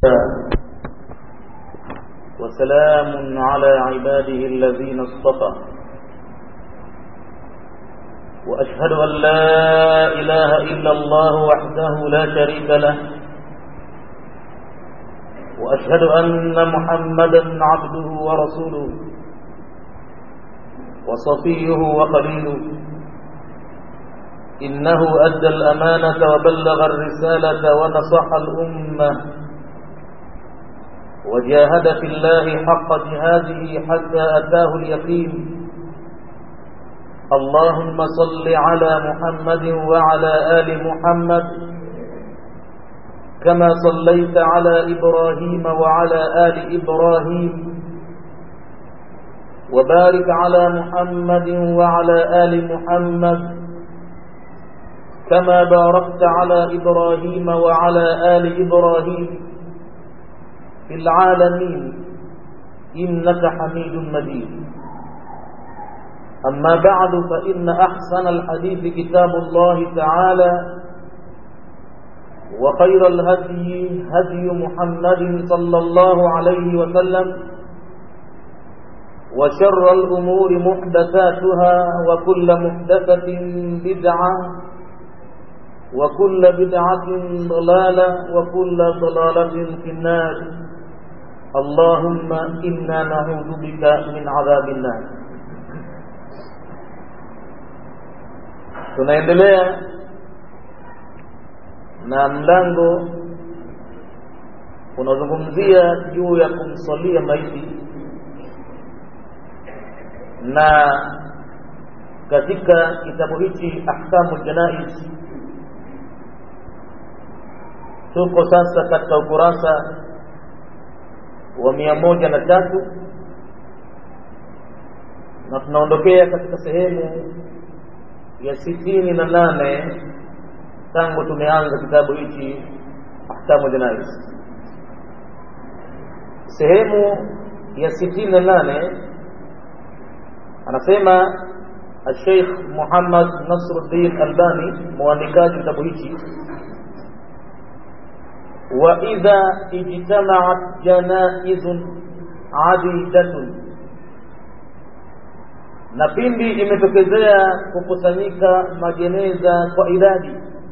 وسلام على عباده الذين اصطفى وأشهد أن لا إله إلا الله وحده لا شريك له وأشهد أن محمدا عبده ورسوله وصفيه وخليله إنه أدى الأمانة وبلغ الرسالة ونصح الأمة وجاهد في الله حق جهاده حتى أتاه اليقين اللهم صل على محمد وعلى آل محمد كما صليت على إبراهيم وعلى آل إبراهيم وبارك على محمد وعلى آل محمد كما باركت على إبراهيم وعلى آل إبراهيم في العالمين إنك حميد مجيد أما بعد فإن أحسن الحديث كتاب الله تعالى وخير الهدي هدي محمد صلى الله عليه وسلم وشر الأمور محدثاتها وكل محدثة بدعة وكل بدعة ضلالة وكل ضلالة في النار اللهم إنا نعوذ بك من عذاب النار tunaendelea na mlango unazungumzia juu ya kumsalia maiti na katika kitabu hichi ahkamu janaiz tuko sasa katika ukurasa wa mia moja na tatu na tunaondokea katika sehemu ya sitini na nane tangu tumeanza kitabu hichi ahkamu janais sehemu ya sitini na nane anasema الشيخ محمد نصر الدين الباني مؤلفات kitabu hichi وإذا اجتمعت جنائز عديدة na pindi imetokezea kukusanyika majeneza kwa idadi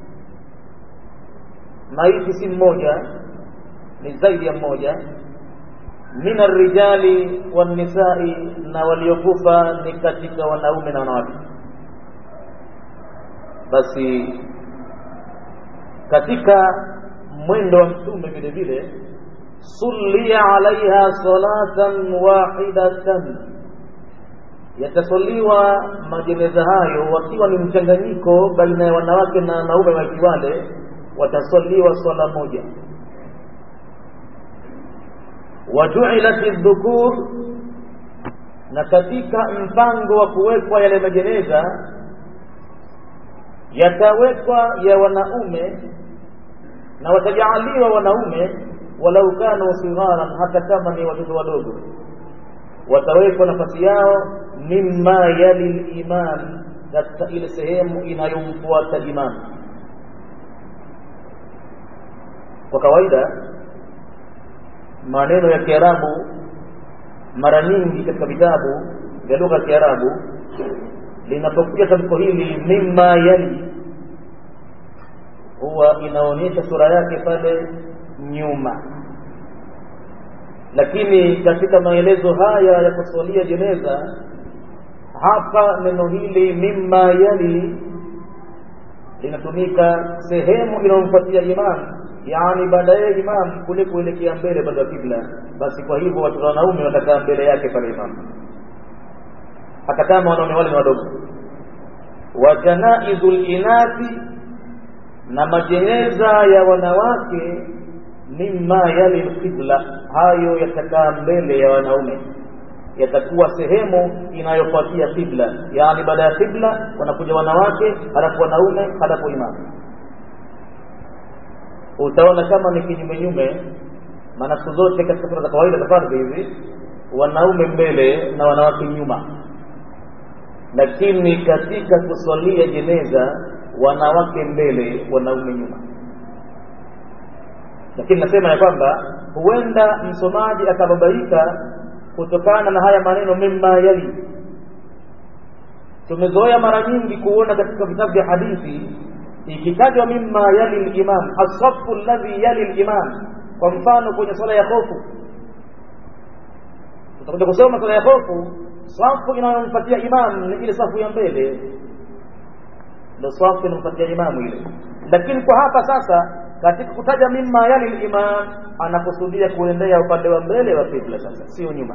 maiti si mmoja ni zaidi ya mmoja min arrijali wannisai na waliokufa ni katika wanaume na wanawake basi katika mwendo wa mtume vile vile sullia alaiha salatan wahidatan yatasaliwa majeneza hayo wakiwa ni mchanganyiko baina ya wanawake na wanaume maiti wale watasaliwa swala moja wajuilat dhukur na katika mpango wa kuwekwa yale majeneza yatawekwa ya wanaume na watajaaliwa wanaume walau kanu sigharan hata kama ni watoto wadogo watawekwa nafasi yao mimma yali liman katika ile sehemu inayomfuata imam kwa kawaida maneno ya kiarabu mara nyingi katika vitabu vya lugha ya kiarabu linapokuja tamko hili mimma yali huwa inaonyesha sura yake pale nyuma lakini katika maelezo haya ya kuswalia jeneza hapa neno hili mimma yali linatumika sehemu inayomfuatia imam yaani baada ya imam kule kuelekea mbele baada ya kibla basi kwa hivyo watoto wanaume watakaa mbele yake pale imam hata kama wanaume wale ni wadogo wa janaizu linathi na majeneza ya wanawake mimma yali lqibla hayo yatakaa mbele ya wanaume yatakuwa sehemu inayofuatia qibla yaani baada ya qibla wanakuja wanawake halafu wanaume halafu imamu utaona kama ni kinyumenyume maana siku zote katika sura za kawaida za fardhi hizi wanaume mbele na wanawake nyuma lakini katika kuswalia jeneza wanawake mbele wanaume nyuma lakini nasema ya kwamba huenda msomaji akababaika kutokana na haya maneno mimma yali tumezoea mara nyingi kuona katika vitabu vya hadithi ikitajwa mimma yali limam asafu alladhi yali limam kwa mfano kwenye swala ya hofu tutakuja kusoma swala ya hofu safu inayomfuatia imam ni ile safu ya mbele ndio safu inamfuatia imamu ile lakini kwa hapa sasa katika kutaja mimma yali limam anakusudia kuendea upande wa mbele wa kibla sasa sio nyuma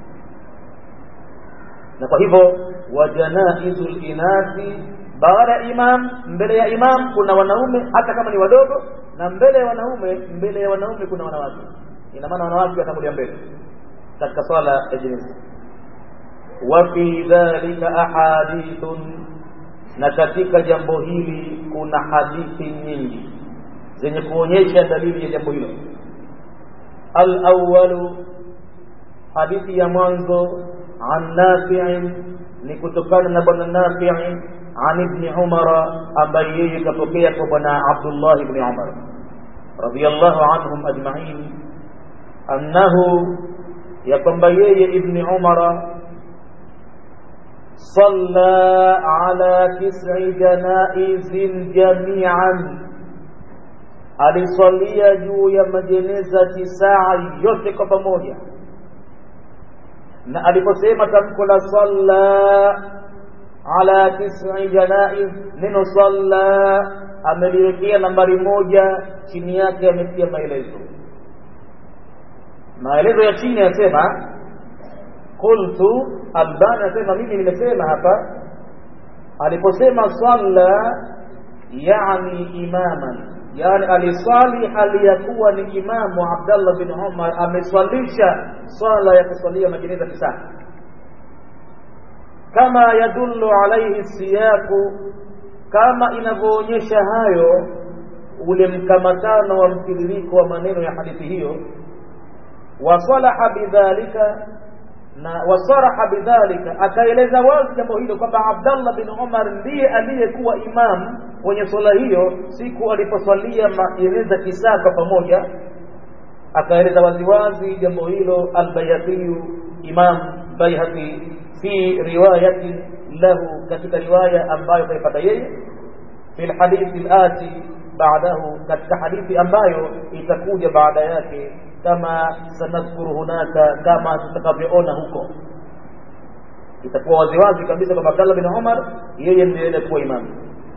na kwa hivyo wajanaizu linathi baada ya imam mbele ya imam kuna wanaume hata kama ni wadogo na mbele ya wanaume mbele ya wanaume kuna wanawake ina maana wanawake watakulia mbele katika swala ya jeneza wa fi dhalika ahadithun na katika jambo hili kuna hadithi nyingi zenye kuonyesha dalili ya jambo hilo al-awwalu hadithi ya mwanzo an nafi'in ni kutokana na bwana nafi'in an ibn umara ambaye yeye kapokea kwa bwana abdullah ibn umar radiyallahu anhum ajma'in annahu ya kwamba yeye ibn umara صلى على تسع جنائز جميعا alisalia juu ya majeneza tisaa yote kwa pamoja na aliposema tamko la salla ala tisi janaiz neno salla ameliwekea nambari moja chini yake ametia maelezo maelezo ya chini yanasema qultu albani anasema mimi nimesema hapa aliposema salla yani imaman yani aliswali hali ya kuwa ni imamu abdallah bin umar ameswalisha swala ya kuswalia majeneza tisa kama yadullu alaihi siyaku kama inavyoonyesha hayo ule mkamatano wa mtiririko wa maneno ya hadithi hiyo wasalaha bidhalika na wasaraha bidhalika akaeleza wazi jambo hilo kwamba Abdallah bin Umar ndiye aliyekuwa imam kwenye swala hiyo siku aliposwalia majeneza tisa kwa pamoja akaeleza waziwazi jambo hilo albayhaqi imam bayhaqi fi riwayati lahu katika riwaya ambayo kaipata yeye fi lhadithi lati baadahu katika hadithi ambayo itakuja baada yake kama sanadhkuru hunaka kama tutakavyoona huko itakuwa waziwazi kabisa kwamba Abdallah bin Umar yeye ndiye aliyekuwa imamu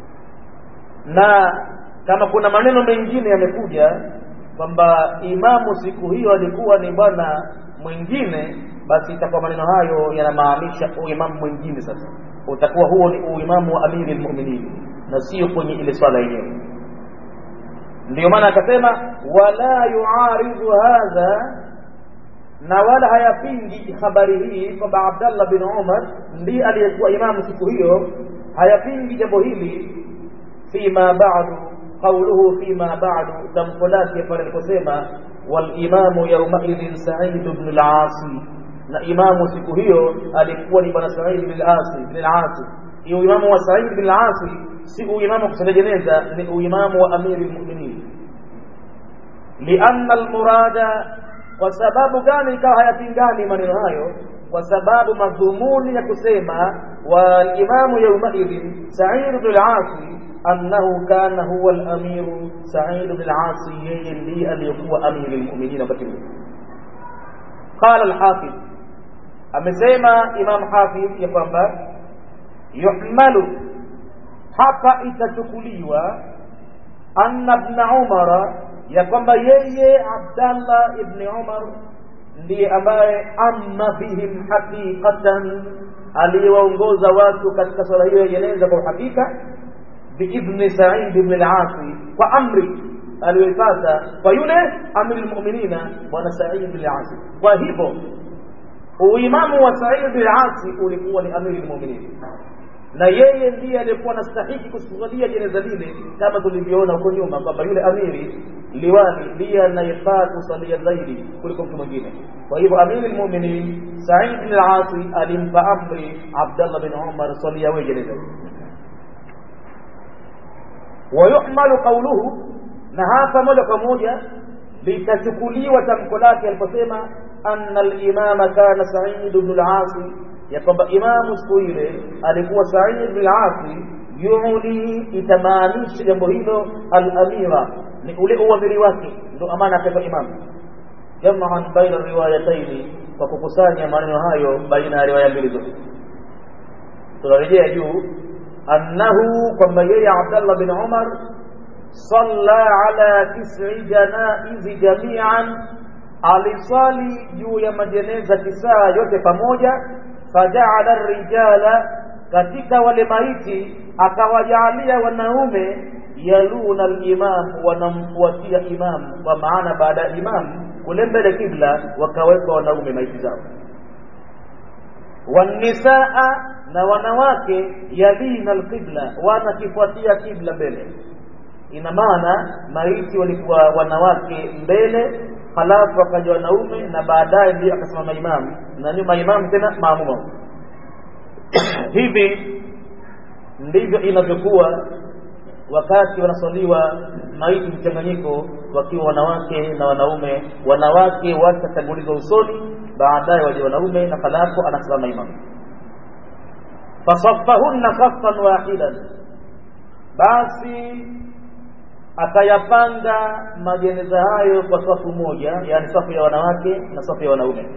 na kama kuna maneno mengine yamekuja kwamba imamu siku hiyo alikuwa ni bwana mwingine basi itakuwa maneno hayo yanamaanisha uimamu mwingine sasa utakuwa huo ni uimamu wa amiri lmuminin na sio kwenye ile swala yenyewe ndio maana akasema wala yuaridhu hadha na wala hayapingi habari hii kwamba Abdallah bin Umar ndiye aliyekuwa imamu siku hiyo hayapingi jambo hili fima ba'du qawluhu fima ba'du tamko lake pale aliposema walimamu yaumaidhin Sa'id ibn al-Asi na imamu siku hiyo alikuwa ni bwana Sa'id ibn al-Asi ibn al-Asi hiyo imamu wa Sa'id ibn al-Asi si uimamu wa kusali jeneza ni uimamu wa amiri lmuminin lianna almurada kwa sababu gani ikawa hayapingani maneno hayo kwa sababu madhumuni ya kusema walimamu yaumaidhin said bnu lasi annahu kana huwa lamiru said bnu lasi yeye ndiye aliyekuwa amiri lmuminin wakati huo qala lhafidh amesema imam hafidh ya kwamba yuhmalu hapa itachukuliwa anna ibn umara ya kwamba yeye abdallah ibni umar ndiye ambaye amma bihim haqiqatan aliyewaongoza watu katika swala hiyo ya jeneza kwa uhakika biidhni said ibn al-asi kwa amri aliyoipata kwa yule amiri lmuminina bwana said ibn al-asi kwa hivyo uimamu wa said ibn al-asi ulikuwa ni amiri lmuminin na yeye ndiye aliyekuwa anastahiki kusujudia jeneza lile kama tulivyoona huko nyuma kwamba yule amiri liwali ndiye anayefaa kusalia zaidi kuliko mtu mwingine kwa hivyo amiri lmuminin said bin al-asi alimpa amri abdallah bin umar salia wewe jeneza ويحمل قوله na hapa moja kwa moja litachukuliwa tamko lake aliposema anna al-imama kana Sa'id ibn al-As ya kwamba imamu siku ile alikuwa Sa'id ibn al-As yuuli itamaanisha jambo hilo al-amira ni ule uamiri wake ndio amana akaitwa imamu jamaan baina riwayataini kwa kukusanya maneno hayo baina ya riwaya mbili zote tunarejea juu annahu kwamba yeye Abdallah bin Umar salla ala tis'i janaizi jami'an aliswali juu ya majeneza tisaa yote pamoja fajaala rijala katika wale maiti akawajaalia wanaume yaluna al-imam wanamfuatia imam kwa maana baada ya imam kule mbele kibla wakawekwa wanaume maiti zao wanisaa na wanawake yalina alqibla wanakifuatia kibla mbele ina maana maiti walikuwa wanawake mbele halafu wakaja wanaume na baadaye ndio akasimama imamu na nyuma imamu tena maamuma hivi ndivyo inavyokuwa wakati wanaswaliwa maiti mchanganyiko wakiwa wanawake na wanaume wanawake watatangulizwa usoni baadaye waje wanaume na halafu anasimama imamu fasaffahunna saffan wahidan basi akayapanga majeneza hayo kwa safu moja yani safu ya wanawake na safu ya wanaume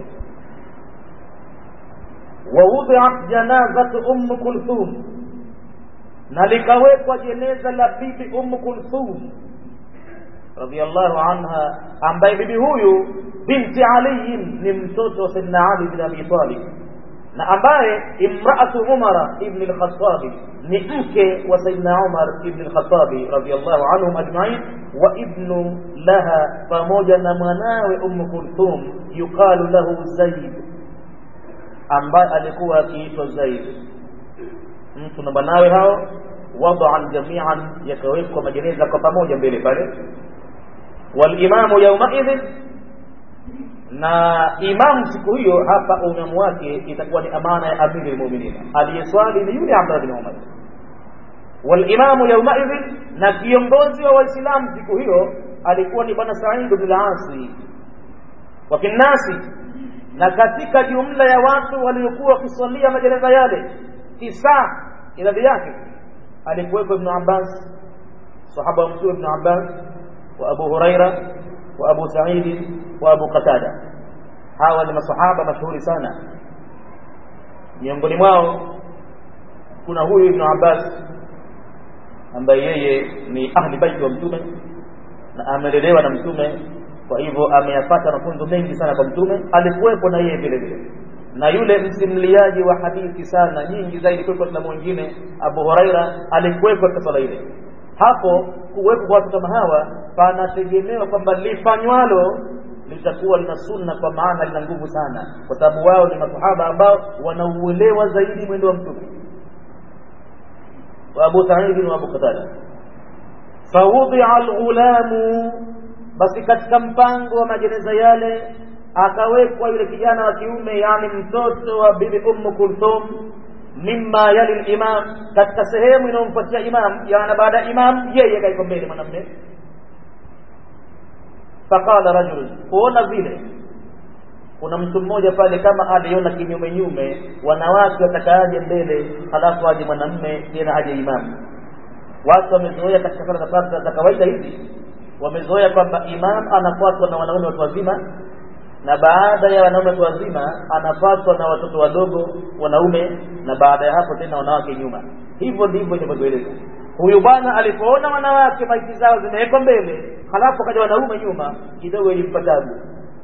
wawudhiat janazatu ummu kulthum na likawekwa jeneza la bibi ummu kulthum radhiallahu anha ambaye bibi huyu binti aliyin ni mtoto wa saidina ali bin abi talib na ambaye imraatu umara ibn al-khattabi ni mke wa saidina umar ibn al-khattabi radhiallahu anhum ajmain wa ibnu laha pamoja na mwanawe ummu kulthum yuqalu lahu zaid ambaye alikuwa akiitwa zaid mtu na mwanawe hao wadaan jamian yakawekwa majeneza kwa pamoja mbele pale walimamu yaumaidhin na imamu siku hiyo hapa uimamu wake itakuwa ni amana ya amiri lmuminina aliyeswali ni yule abdullah bin umar walimamu yaumaidhin na kiongozi wa waislamu siku hiyo alikuwa ni bwana said bn lasi wa fi nnasi na katika jumla ya watu waliokuwa wakiswalia majeneza yale tisa idadi yake alikuwepo ibnu abbas sahaba wa mtume ibnu abbas wa abu huraira wa abu saidi wa abu qatada hawa ni masahaba mashuhuri sana miongoni mwao kuna huyu ibnu abbas ambaye yeye ni ahli baiti wa mtume na amelelewa na mtume kwa hivyo ameyapata mafunzo mengi sana kwa mtume alikuwepo na yeye vile vile na yule msimuliaji wa hadithi sana nyingi zaidi kuliko na mwingine Abu Huraira alikuwepo katika swala ile hapo kuwepo kwa watu kama hawa panategemewa kwamba lifanywalo litakuwa lina sunna kwa maana lina nguvu sana kwa sababu wao ni masahaba ambao wanauelewa zaidi mwendo wa mtume wa Abu Sa'id wa Abu Qatada fawudia alghulamu basi katika mpango wa majeneza yale akawekwa yule kijana wa kiume yani mtoto wa bibi ummu kulthum mimma yali limam katika sehemu inayomfuatia imam yani baada ya imam yeye kaiko mbele mwanamme faqala rajul kuona vile kuna mtu mmoja pale kama aliona kinyume nyume wanawake watakaaje mbele halafu aje mwanamme tena aje imam watu wamezoea katika sala za za kawaida hizi wamezoea kwamba imam anafuatwa na wanaume watu wazima na baada ya wanaume watu wazima anafuatwa na watoto wadogo wanaume na baada ya hapo tena wanawake nyuma hivyo ndivyo inavyoeleza huyu bwana alipoona wanawake maiti zao zimewekwa mbele halafu akaja wanaume nyuma kidogo ilimpa tabu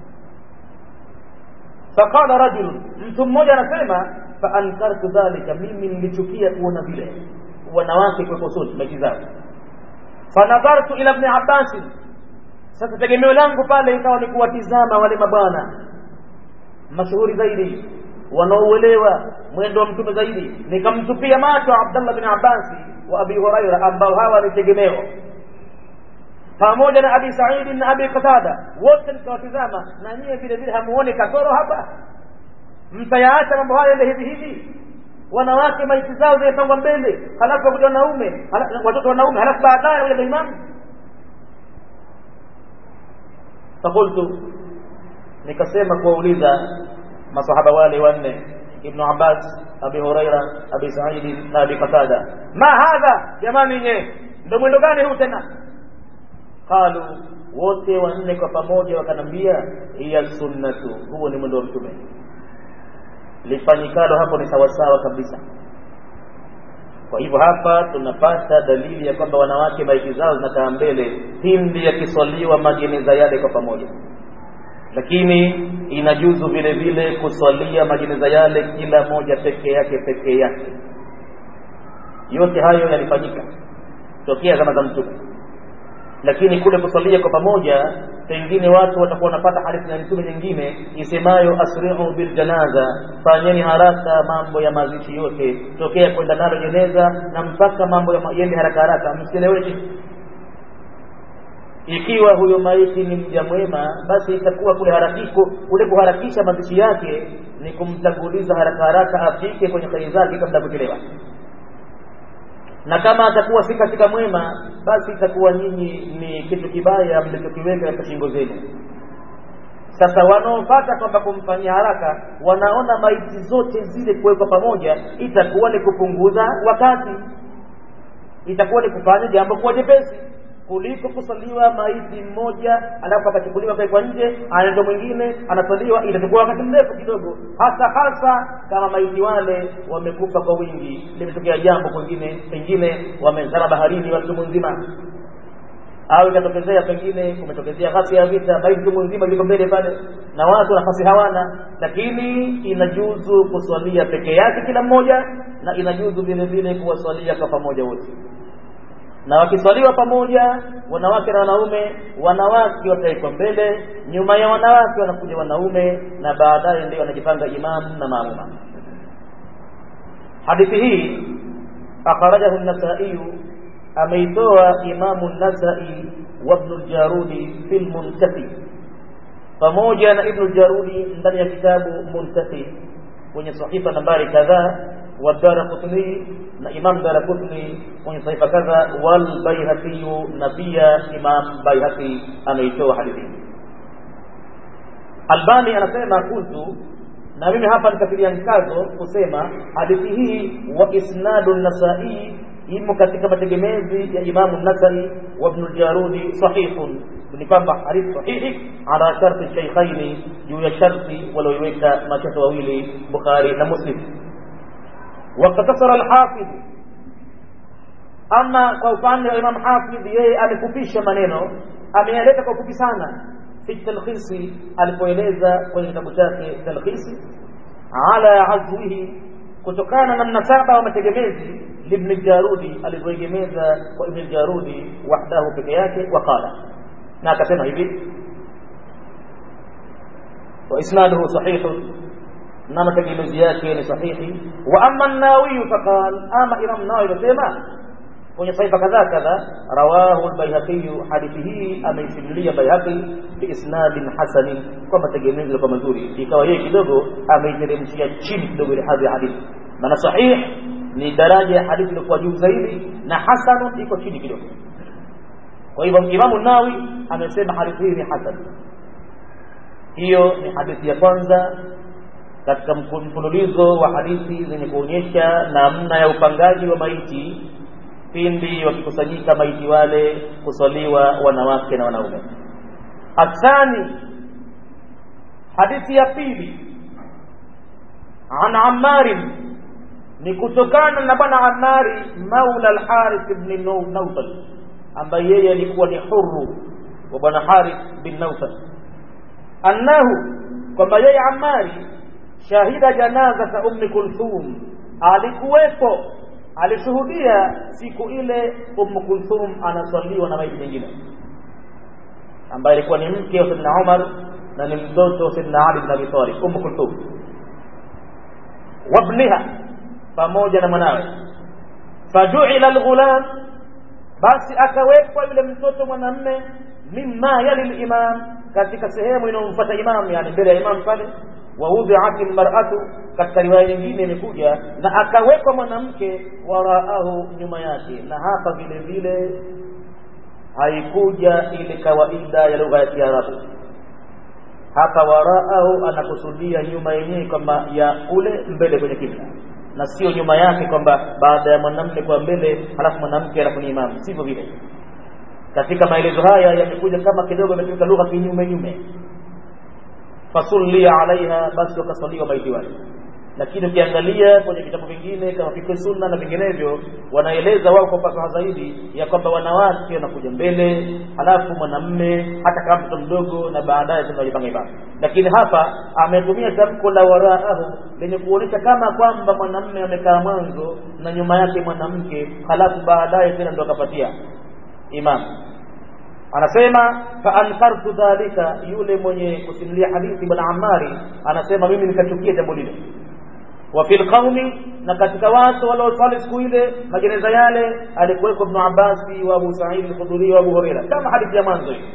faqala rajul mtu mmoja anasema faankartu dhalika mimi nilichukia kuona vile wanawake kuwekwa sote maiti zao fanadhartu ila ibn abbas sasa tegemeo langu pale ikawa ni kuwatizama wale mabwana mashuhuri zaidi wanaouelewa mwendo wa mtume zaidi nikamtupia macho Abdullah bin Abbas wa Abi Huraira ambao hawa ni tegemeo pamoja na Abi Sa'id na Abi Qatada wote nikawatizama na nyie vile vile hamuone kasoro hapa mtayaacha mambo haya ende hivi hivi wanawake maiti zao zimepangwa mbele halafu wakuja wanaume watoto wanaume halafu baadaye waja imamu fakultu nikasema kuwauliza masahaba wale wanne ibnu abbas abi huraira abi saidi na abi qatada ma hadha jamani nye ndo mwendo gani huu tena qalu wote wanne kwa pamoja wakanambia hiya sunnatu huo ni mwendo wa mtume lifanyikalo hapo ni sawasawa kabisa kwa hivyo hapa tunapata dalili ya kwamba wanawake maiti zao zinakaa mbele pindi yakiswaliwa majeneza yale kwa pamoja lakini inajuzu vile vile kuswalia majeneza yale kila moja peke yake peke yake yote hayo yalifanyika tokea zama za mtume lakini kule kuswalia kwa pamoja pengine watu watakuwa wanapata hadithi ya mtume nyingine isemayo asri'u bil janaza fanyeni haraka mambo ya mazishi yote tokea kwenda nalo jeneza na mpaka mambo yende haraka haraka msieleweke ikiwa huyo maiti ni mja mwema basi itakuwa kule harakiko kule kuharakisha mazishi yake ni kumtanguliza haraka haraka afike kwenye kheri zake kabla kuchelewa na kama atakuwa si katika mwema basi itakuwa nyinyi ni kitu kibaya mlichokiweka katika shingo zenu sasa wanaopata kwamba kumfanyia haraka wanaona maiti zote zile kuwekwa pamoja itakuwa ni kupunguza wakati itakuwa ni kufanya jambo kuwa jepesi kuliko kusaliwa maiti mmoja alafu akachukuliwa kwa nje anaenda mwingine anasaliwa itachukua wakati mrefu kidogo hasa hasa kama maiti wale wamekufa kwa wingi limetokea jambo kwingine pengine wamezama baharini watu mzima au ikatokezea pengine kumetokezea ghasia ya vita maiti mtu mzima yuko mbele pale na watu nafasi hawana lakini inajuzu kuswalia peke yake kila mmoja na inajuzu vile vile kuwaswalia kwa pamoja wote na wakiswaliwa pamoja wanawake na wanaume wanawake watawekwa mbele nyuma ya wanawake wanakuja wanaume na baadaye ndio wanajipanga imamu na maamuma hadithi hii akhrajahu an-nasai ameitoa imamu an-nasai wa ibn al-jarudi fi al-muntafi pamoja na ibn al-jarudi ndani ya kitabu muntafi kwenye sahifa nambari kadhaa والدارقطني إمام دارقطني من صحيفة كذا والبيهقي نبي إمام بيهقي أميتو حديثي Albani anasema kuntu na mimi hapa nikatilia mkazo kusema hadithi hii wa isnadu nasai imo katika mategemezi ya Imamu Nasai wa Ibn al-Jarudi sahihun, ni kwamba hadithi sahihi ala sharti shaykhaini, juu ya sharti walioiweka mashekhe wawili Bukhari na Muslim. Wakatasara al-Hafidh, ama kwa upande wa Imam Hafidh, yeye amefupisha maneno, ameyaleta kwa ufupi sana fi talkhisi, alipoeleza kwenye kitabu chake talkhisi ala azwihi, kutokana na mnasaba wa mategemezi لابن الجارودي alivyoegemeza kwa ibn al-Jarudi wahdahu peke yake waqala na akasema hivi wa isnaduhu sahih na mategemezi yake ni sahihi wa amma an-Nawawi faqal ama Imam Nawawi anasema kwenye saifa kadhaa kadha rawahu al-Baihaqi hadithi hii ameisimulia Baihaqi biisnadin hasanin kwa mategemezi kwa mazuri ikawa yeye kidogo ameiteremshia chini kidogo ile hadhi ya hadithi maana sahih ni daraja ya hadithi iliyokuwa juu zaidi na hasanun iko chini kidogo kwa hivyo imamu nawi amesema hadithi hii ni hasan hiyo ni hadithi ya kwanza katika mfululizo wa hadithi zenye kuonyesha namna ya upangaji wa maiti pindi wakikusanyika maiti wale kuswaliwa wanawake na wanaume athani hadithi ya pili an ammarin ni kutokana na bwana Amari maula al-Harith ibn Nawfal ambaye yeye alikuwa ni huru wa bwana Harith bin Nawfal annahu kwamba yeye Amari shahida janaza za ummi Kulthum alikuwepo alishuhudia siku ile ummu Kulthum anaswaliwa na maiti nyingine ambaye alikuwa ni mke wa Sayyidina Umar na ni mtoto wa Sayyidina Ali bin Abi Talib ummu Kulthum wabniha pamoja na mwanawe fajuila alghulam basi akawekwa yule mtoto mwanamme mimma yali limam katika sehemu inayomfuata imam yani mbele ya imam pale wawudhiat almar'atu katika riwaya nyingine imekuja na akawekwa mwanamke waraahu nyuma yake na hapa vile vile haikuja ile kawaida ya lugha ya Kiarabu hapa waraahu anakusudia nyuma yenyewe kwamba ya ule mbele kwenye kibla na sio nyuma yake kwamba baada ya mwanamume kwa mbele halafu mwanamke alafu ni imamu sivyo vile katika maelezo haya yamekuja kama kidogo imetumika lugha kinyume nyume fasulli alaiha basi wakasaliwa maiti wale lakini ukiangalia kwenye vitabu vingine kama fiqh sunna na vinginevyo wanaeleza wao kwa fasaha zaidi ya kwamba wanawake wanakuja mbele halafu mwanamme hata kama mtoto mdogo na baadaye tunajipanga ibada lakini hapa ametumia tamko la waraahu lenye kuonyesha kama kwamba mwanamme amekaa mwanzo na nyuma yake mwanamke halafu baadaye tena ndo akapatia imam anasema faankartu dhalika yule mwenye kusimulia hadithi bwana amari anasema mimi nikachukia jambo lile wa fil qaumi na katika watu waliosali siku ile majeneza yale alikuweko ibn Abbasi wa Abu Sa'id al-Khudri wa Abu Huraira kama hadithi ya mwanzo hii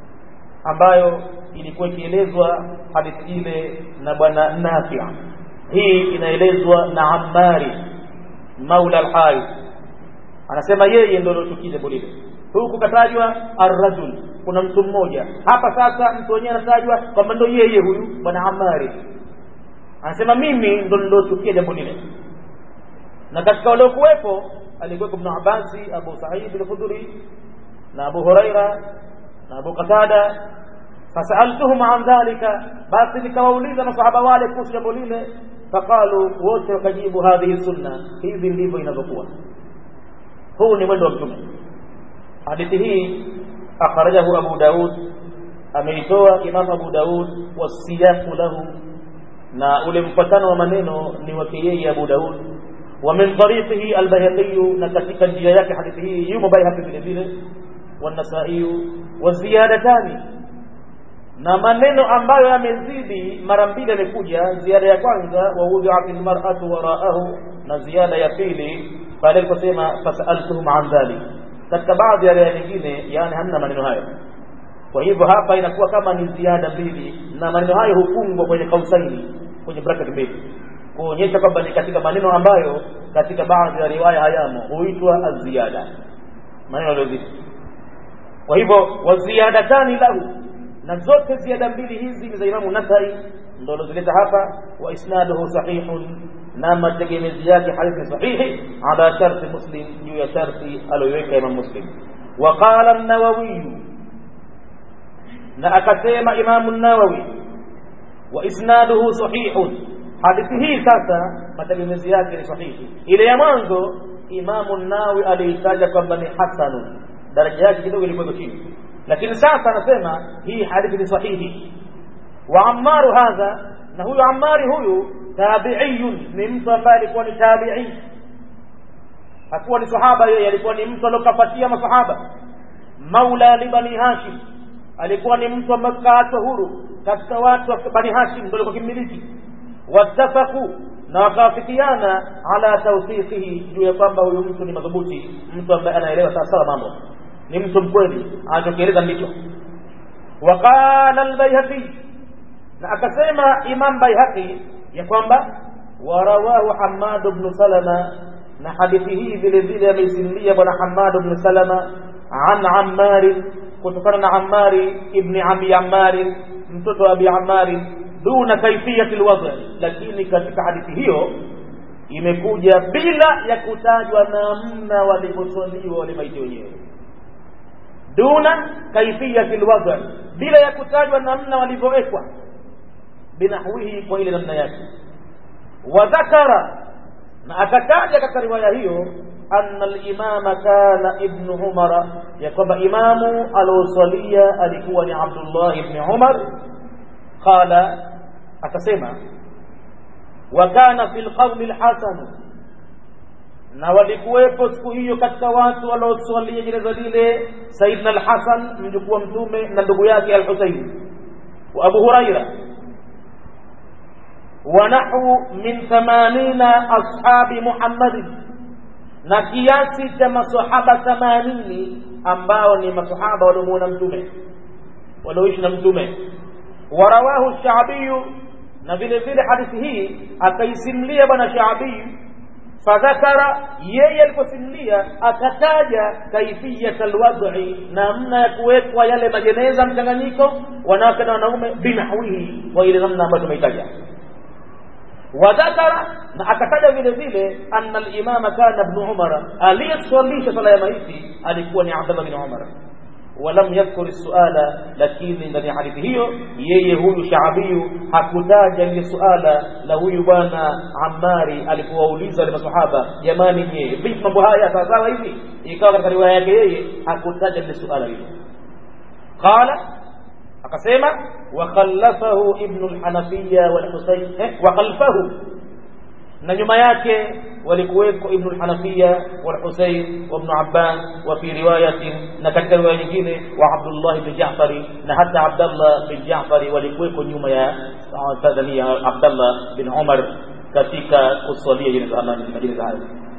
ambayo ilikuwa ikielezwa hadithi ile na bwana Nafi hii inaelezwa na Ammari maula al-Harith anasema yeye ndio aliochukia jambo lile huku katajwa arrajul kuna mtu mmoja hapa sasa mtu wenyewe anatajwa kwamba ndio yeye huyu bwana Ammari anasema mimi ndo nilochukia jambo lile na katika waliokuwepo alikuwepo ibn Abbas Abu Sa'id al-Khudri na Abu Huraira na Abu Qatada fasaltuhum an dhalika basi nikawauliza masahaba wale kuhusu jambo lile faqalu wote wakajibu hadhihi sunna hivi ndivyo inavyokuwa huu ni mwendo wa mtume hadithi hii akhrajahu Abu Daud ameitoa Imam Abu Daud wasiyaqu lahu na ule mpatano wa maneno ni wake yeye Abu Daud wa min tariqihi al-Bayhaqi na katika njia yake hadithi hii yumo Bayhaqi vile vile والنسائي والزيادتان na maneno ambayo yamezidi mara mbili yamekuja ziada ya kwanza wa wudhi'at almar'atu wara'ahu na ziada ya pili pale aliposema fasaltuhum an dhalik katika baadhi ya riwaya nyingine yani hamna maneno hayo kwa hivyo hapa inakuwa kama ni ziada mbili na maneno hayo hufungwa kwenye kausaini kwenye bracket mbili kuonyesha kwamba ni katika maneno ambayo katika baadhi ya riwaya hayamo huitwa aziyada maneno yaliyozidi kwa hivyo waziyadatani lahu na zote ziada mbili hizi ni za Imamu Nasai ndio alozileta hapa wa isnaduhu sahihun na mategemezi yake hadithi sahihi ala sharti Muslim juu ya sharti aliyoiweka Imam Muslim wa qala an-Nawawi na akasema Imamu an-Nawawi wa isnaduhu sahihun hadithi hii sasa mategemezi yake ni sahihi ile ya mwanzo Imamu an-Nawawi aliitaja kwamba ni hasanun daraja yake kidogo ilikuwa chini lakini sasa anasema hii hadithi ni sahihi wa ammaru hadha na huyu ammari huyu tabi'iyun ni mtu ambaye alikuwa ni tabi'i hakuwa ni sahaba yeye alikuwa ni mtu aliyokapatia masahaba maula li bani hashim alikuwa ni mtu ambaye kaachwa huru katika watu wa bani hashim ndio alikuwa kimiliki wattafaqu na wakawafikiana ala tawthiqihi juu ya kwamba huyu mtu ni madhubuti mtu ambaye anaelewa sawa sawa mambo ni mtu mkweli anachokieleza ndicho waqala albayhaqi na akasema imam bayhaqi ya kwamba warawahu hamad ibn salama na hadithi hii vile vile ameisimulia bwana hamad ibn salama an ammari kutokana na ammari ibni abi ammari mtoto wa abi ammari duna kaifiyati alwadh lakini katika hadithi hiyo imekuja bila ya kutajwa namna walivyoswaliwa wale maiti wenyewe duna kaifiyati alwadh bila ya kutajwa namna walivyowekwa binahwihi kwa ile namna yake wa dhakara na akataja katika riwaya hiyo anna al-imama kana ibn umar ya kwamba imamu aliosalia alikuwa ni abdullah ibn umar qala akasema wa kana fil qawmi al-hasan na walikuwepo siku hiyo katika watu walioswalia jeneza lile Saidna al-Hasan mjukuu wa mtume na ndugu yake al-Husayn wa Abu Huraira wa nahu min 80 ashabi Muhammad na kiasi cha masahaba 80 ambao ni masahaba waliomuona mtume walioishi na mtume warawahu Shaabi na vile vile hadithi hii akaisimlia bwana Shaabi fadhakara yeye aliposimulia akataja kaifiyat alwad'i namna ya kuwekwa yale majeneza mchanganyiko wanawake na wanaume binahwihi kwa ile namna ambayo tumeitaja wadhakara na akataja vile vile anna alimama kana ibn umara aliyeswalisha sala ya maiti alikuwa ni abdallah bin umar ولم يذكر السؤال lakini ndani ya hadithi hiyo yeye huyu shaabiyu hakutaja ile suala la huyu bwana Ammari alipowauliza wale masahaba jamani je vipi mambo haya sawa sawa hivi ikawa katika riwaya yake yeye hakutaja ile suala hilo qala akasema wa khallafahu ibn al-hanafiya wal husayn wa khalfahu na nyuma yake walikuweko ibn al-hanafiya wal husayn wa ibn abbas wa fi riwayatin na katika riwaya nyingine wa abdullah ibn ja'far na hata abdullah bin ja'far walikuweko nyuma ya tadhania abdullah bin umar katika kuswalia jeneza majina hayo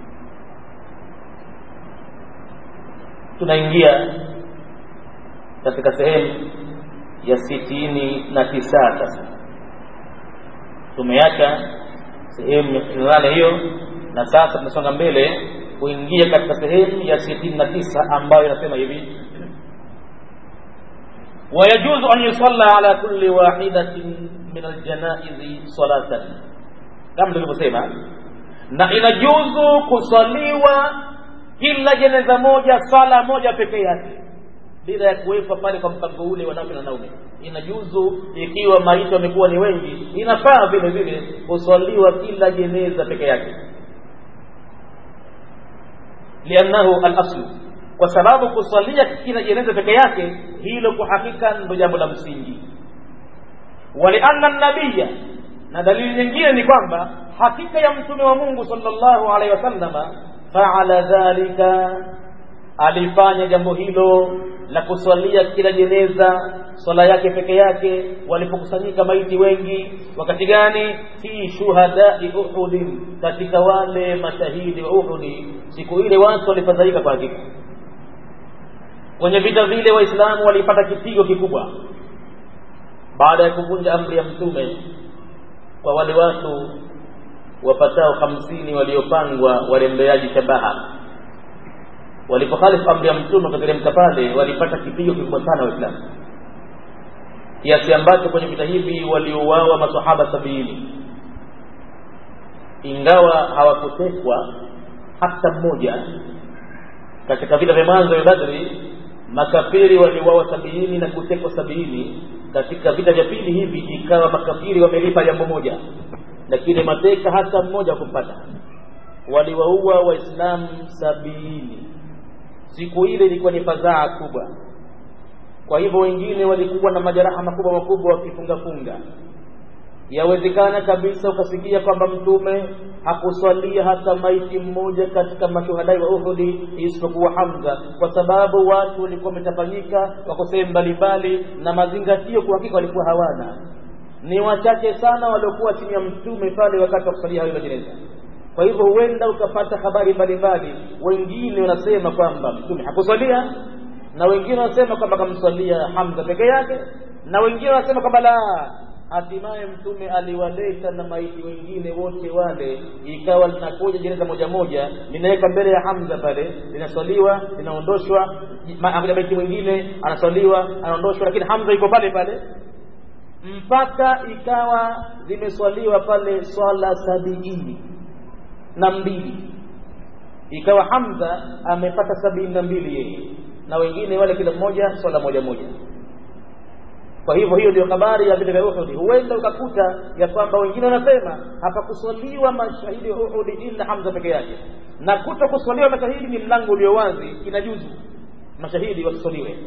tunaingia katika sehemu ya sitini na tisa sasa tumeacha sehemu ya sitini na nane hiyo na sasa tunasonga mbele kuingia katika sehemu ya sitini na tisa ambayo inasema hivi ويجوز أن يصلى على كل واحدة من الجنائز صلاة kama tulivyosema na inajuzu kusaliwa kila jeneza moja sala moja peke yake bila ya kuwekwa pale kwa mpango ule wanawake na wanaume inajuzu ikiwa maiti wamekuwa ni wengi inafaa vile vile kuswaliwa kila jeneza peke yake liannahu alaslu kwa sababu kuswalia kila jeneza peke yake hilo kwa hakika ndo jambo la msingi walianna nabiya na dalili nyingine ni kwamba hakika ya mtume wa mungu sallallahu alaihi wasallama faala dhalika alifanya jambo hilo la kuswalia kila jeneza swala yake peke yake walipokusanyika maiti wengi wakati gani fi shuhadai uhudin katika wale mashahidi wa uhudi siku ile watu walifadhaika kwa hakika kwenye vita vile waislamu walipata kipigo kikubwa baada ya kuvunja amri ya mtume kwa wale watu wapatao hamsini waliopangwa warembeaji shabaha walipokhalifu amri ya mtume wakateremka pale walipata kipigo kikubwa sana waislamu kiasi ambacho kwenye vita hivi waliouawa masahaba sabini ingawa hawakutekwa hata mmoja katika vita vya mwanzo vya badri makafiri waliuawa sabini na kutekwa sabini katika vita vya pili hivi ikawa makafiri wamelipa jambo moja lakini mateka hata mmoja kumpata waliwaua waislamu sabini siku ile ilikuwa ni fadhaa kubwa kwa hivyo wengine walikuwa na majeraha makubwa makubwa wakifungafunga yawezekana kabisa ukasikia kwamba mtume hakuswalia hata maiti mmoja katika mashuhadai wa uhudi isipokuwa hamza kwa sababu watu walikuwa wametafanyika wako sehemu mbalimbali na mazingatio kwa hakika walikuwa hawana ni wachache sana waliokuwa chini ya mtume pale wakati wa kusalia hayo majeneza kwa hivyo huenda ukapata habari mbalimbali wengine wanasema kwamba mtume hakuswalia na wengine wanasema kwamba kamswalia hamza peke yake na wengine wanasema kwamba la hatimaye mtume aliwaleta na maiti wengine wote wale ikawa linakuja jeneza moja moja linaweka mbele ya hamza pale linaswaliwa linaondoshwa akuja maiti mwingine anaswaliwa anaondoshwa lakini hamza iko pale pale mpaka ikawa zimeswaliwa pale swala sabiini na mbili ikawa hamza amepata sabini na mbili yeye na wengine wale kila mmoja swala moja moja kwa hivyo hiyo ndio habari ya vita vya Uhud. Huenda ukakuta ya kwamba wengine wanasema hapakuswaliwa mashahidi wa Uhud ila Hamza peke yake, na kuto kuswaliwa mashahidi ni mlango ulio wazi, inajuzu mashahidi wasiswaliwe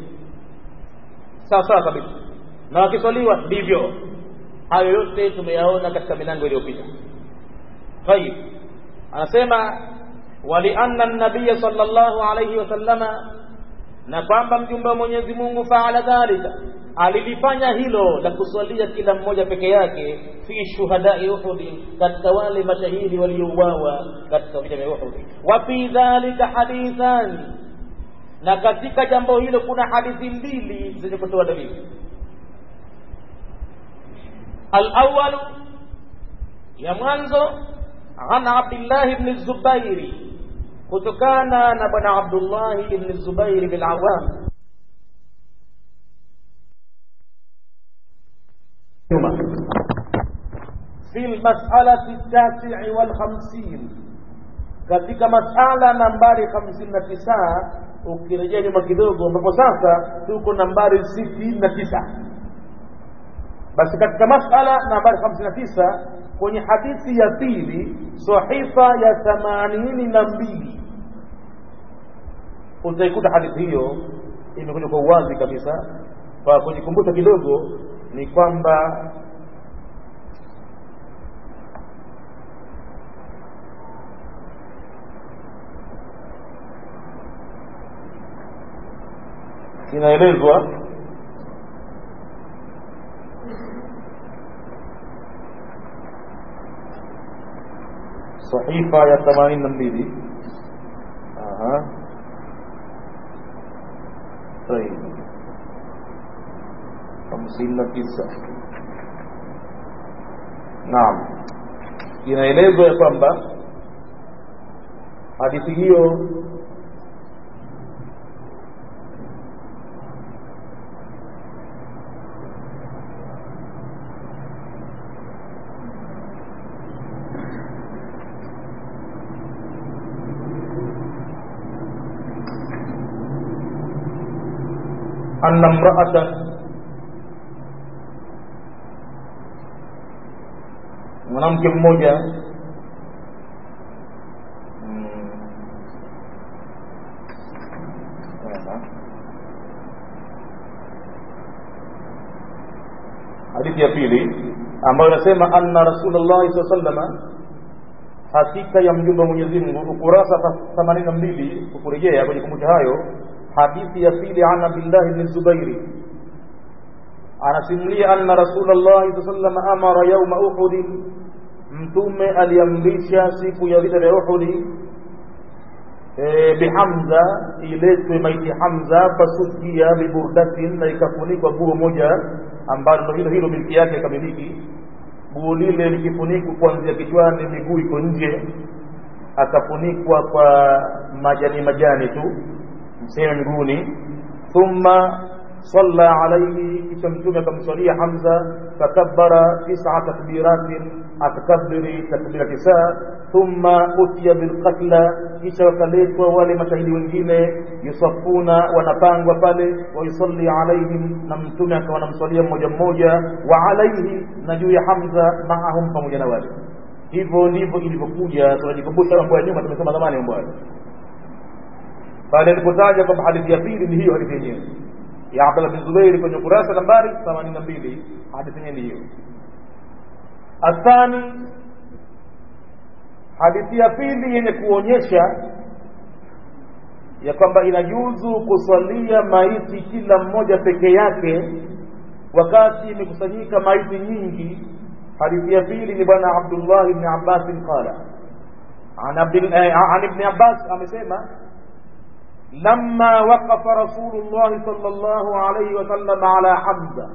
sawa sawa kabisa, na wakiswaliwa ndivyo. Hayo yote tumeyaona katika milango iliyopita. Tayib, anasema walianna nabiya sallallahu alayhi wasallama, na kwamba mjumbe wa Mwenyezi Mungu faala dhalika alilifanya hilo la kuswalia kila mmoja peke yake fi shuhadai Uhudi, katika wale mashahidi waliouawa katika vita vya Uhudi. Wa fi dhalika hadithani, na katika jambo hilo kuna hadithi mbili zenye kutoa dalili. Alawalu, ya mwanzo an abdillahi bni zubairi kutokana na bwana abdullahi bni zubairi bin awam nyuma fi lmasalati tasii walhamsin katika masala nambari hamsini na tisa ukirejea nyuma kidogo ambapo sasa tuko nambari sitini na tisa basi katika masala nambari hamsini na tisa kwenye hadithi ya pili sahifa ya themanini na mbili utaikuta hadithi hiyo imekuja kwa uwazi kabisa kwa kujikumbusha kidogo ni kwamba inaelezwa sahifa ya themanini na mbili hamsini na tisa naam inaelezwa ya kwamba hadithi hiyo أن امرأة mwanamke mmoja hadithi ya pili ambayo inasema anna rasulllahi saa sallama hakika ya mjumbe wa mwenyezi mungu ukurasa themanini na mbili ukurejea kwenye kumbusha hayo hadithi ya pili an abdillahi bni zubairi anasimulia anna rasulllahi saa sallam amara yauma uhudin mtume aliamrisha siku ya vita vya uhudi e, bihamza iletwe maiti hamza fasukia biburdatin na ikafunikwa guo moja ambalo hilo hilo milki yake ikamiliki guo lile likifunikwa kuanzia kichwani miguu iko nje akafunikwa kwa majani majani tu mseme miguuni thumma salla alaihi kisha mtume akamswalia hamza fakabbara tisa takbiratin akakabiri takbira tisa thumma utiya bilqatla kisha wakaletwa wale mashahidi wengine yusafuna wanapangwa pale wayusalli alaihim na mtume akawa anamswalia mmoja mmoja wa alaihi na juu ya hamza maahum pamoja na wale hivyo ndivyo ilivyokuja tunajikumbusha mambo ya nyuma tumesema zamani mambo hayo pale alipotaja kwamba hadithi ya pili ni hiyo hadithi yenyewe ya Abdullah bin Zubair kwenye kurasa nambari 82 hadithi yenyewe ni hiyo athani hadithi ya pili yenye kuonyesha ya kwamba inajuzu kuswalia maiti kila mmoja peke yake wakati imekusanyika maiti nyingi hadithi ya pili ni bwana Abdullah ibn Abbas qala an ibn Abbas amesema لما وقف رسول الله صلى الله عليه وسلم على حمزة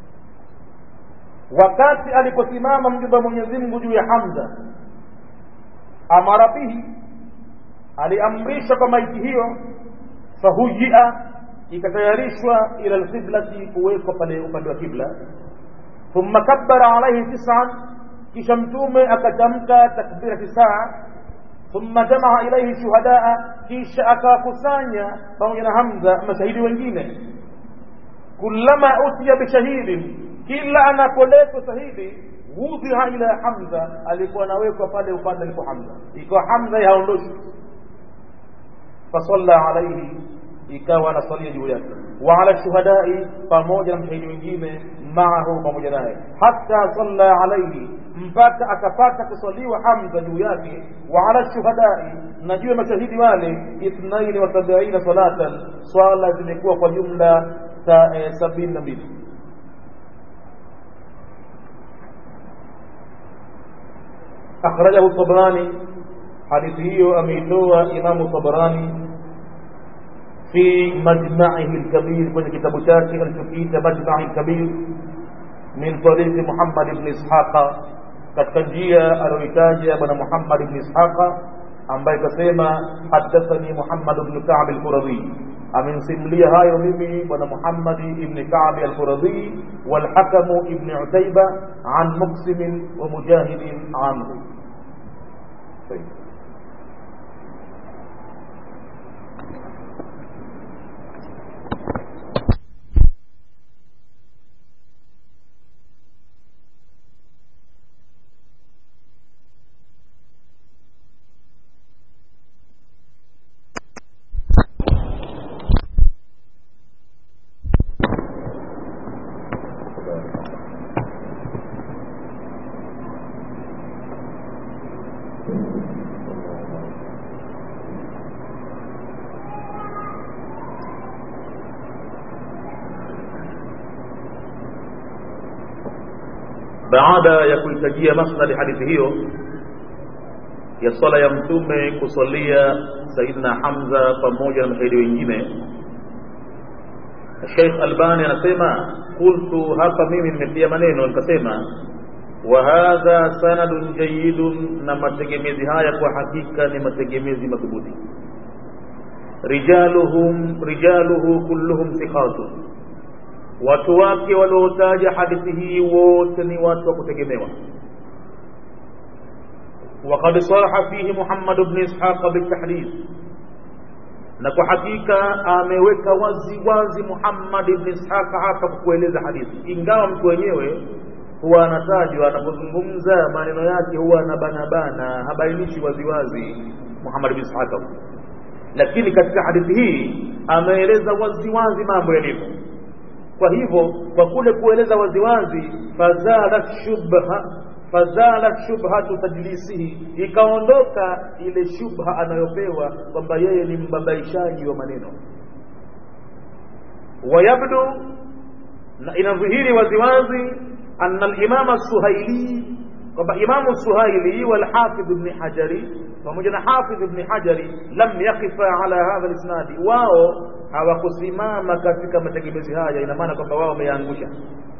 wakati aliposimama mjumbe Mwenyezi Mungu juu ya Hamza amara bihi aliamrisha kwa maiti hiyo fahujia ikatayarishwa ila alqiblati kuwekwa pale upande wa kibla thumma kabbara alaihi tis'an kisha mtume akatamka takbira tisaa thumma jamaa ilaihi shuhadaa kisha akawakusanya pamoja na hamza mashahidi wengine kullama utiya bishahidin kila anapoletwa shahidi wudhiha ila hamza alikuwa anawekwa pale upande alipo hamza ikawa hamza haondoshi fasalla alaihi ikawa anasalia juu yake wa ala shuhadai pamoja na mshahidi wengine maahu pamoja naye hata salla alaihi mpaka akapata kusaliwa hamza juu yake wa ala shuhadai na juu ya mashahidi wale ithnaini wa sabiina salatan swala zimekuwa kwa jumla sabini na mbili أخرجه الطبراني حديثه أميتوى إمام الطبراني في مجمعه الكبير من كتاب شاكي الفقيه مجمع الكبير من طريق محمد بن إسحاق katika njia aliyoitaja bwana muhammad ibni ishaqa ambaye kasema hadathani muhammad bnu kabi alquradhi amensimulia hayo mimi bwana muhammadi ibni kabi alquradhi walhakamu ibni utaiba an muksimin wa mujahidin anhu baada ya kuhitajia masnadi hadithi hiyo ya swala ya mtume kusalia saidina hamza pamoja na mashahidi wengine sheikh albani anasema qultu hapa mimi nimetia maneno nikasema wa hadha sanadun jayidun na mategemezi haya kwa hakika ni mategemezi madhubuti rijaluhum rijaluhu kulluhum thiqatun watu wake waliotaja hadithi hii wote ni watu wa kutegemewa وقد صرح فيه محمد بن إسحاق بالتحديث na kwa hakika ameweka wazi wazi Muhammad ibn Ishaq hapa kukueleza hadithi, ingawa mtu wenyewe huwa anatajwa anapozungumza maneno yake huwa anabanabana, habainishi waziwazi Muhammad ibn Ishaq, lakini katika hadithi hii ameeleza waziwazi mambo yalivyo. Kwa hivyo kwa kule kueleza waziwazi, fazalat shubha fazalat shubhatu tadlisihi, ikaondoka ile shubha anayopewa kwamba yeye ni mbabaishaji wa maneno. Wayabdu, na inadhihiri waziwazi anna al-Imama Suhaili, kwamba Imamu Suhaili walhafidh ibn Hajari pamoja na Hafidh ibn Hajari lam yaqifa ala hadha al-isnadi, wao hawakusimama katika mategemezi haya, ina maana kwamba wao wameangusha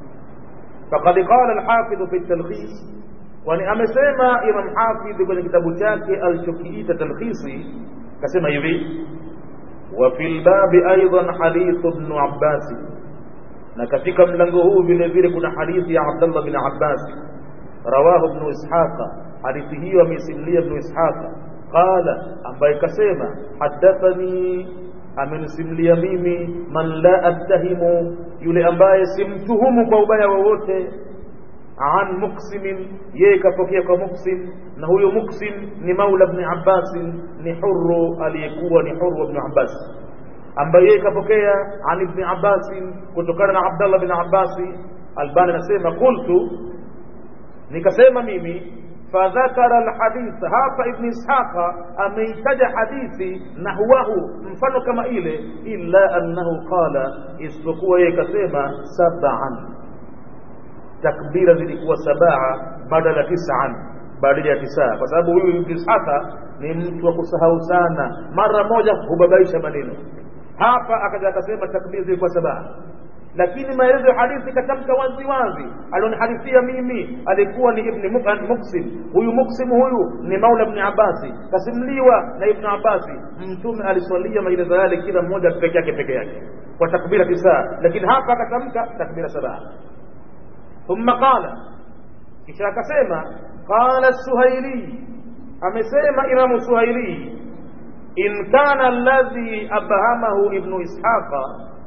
فقد قال الحافظ في التلخيص kwani amesema Imam Hafidh kwenye kitabu chake alichokiita Talkhisi, kasema hivi wa fil babi aidan hadith ibn Abbas, na katika mlango huu vile vile kuna hadithi ya Abdullah bin Abbas, rawahu ibn Ishaqa, hadithi hiyo amesimulia ibn Ishaqa qala, ambaye kasema hadathani amenisimulia mimi man la attahimu, yule ambaye simtuhumu kwa ubaya wowote. An Muksimin, yeye kapokea kwa Muksim, na huyo Muksim ni maula Ibn Abbas, ni huru aliyekuwa ni huru Ibn Abbas, ambaye yeye kapokea an Ibn Abbas kutokana na Abdallah bin Abbas. Albani anasema qultu, nikasema mimi fadhakara alhadith hapa ibn ishaqa ameitaja hadithi nahwahu mfano kama ile illa annahu qala isipokuwa yeye kasema sab'an takbira zilikuwa sabaa badala tis'an badala ya tisa kwa sababu huyu ibn ishaqa ni mtu wa kusahau sana mara moja hubabaisha maneno hapa akaja akasema takbira zilikuwa sabaa lakini maelezo ya hadithi katamka wazi wazi alionihadithia mimi alikuwa ni ibn muksim huyu muksim huyu ni maula ibn abasi kasimuliwa na ibn abasi mtume aliswalia maelezo yale kila mmoja peke yake peke yake kwa takbira tisa lakini hapa akatamka takbira saba thumma qala kisha akasema qala suhaili amesema imamu suhaili in kana alladhi abhamahu ibnu ishaqa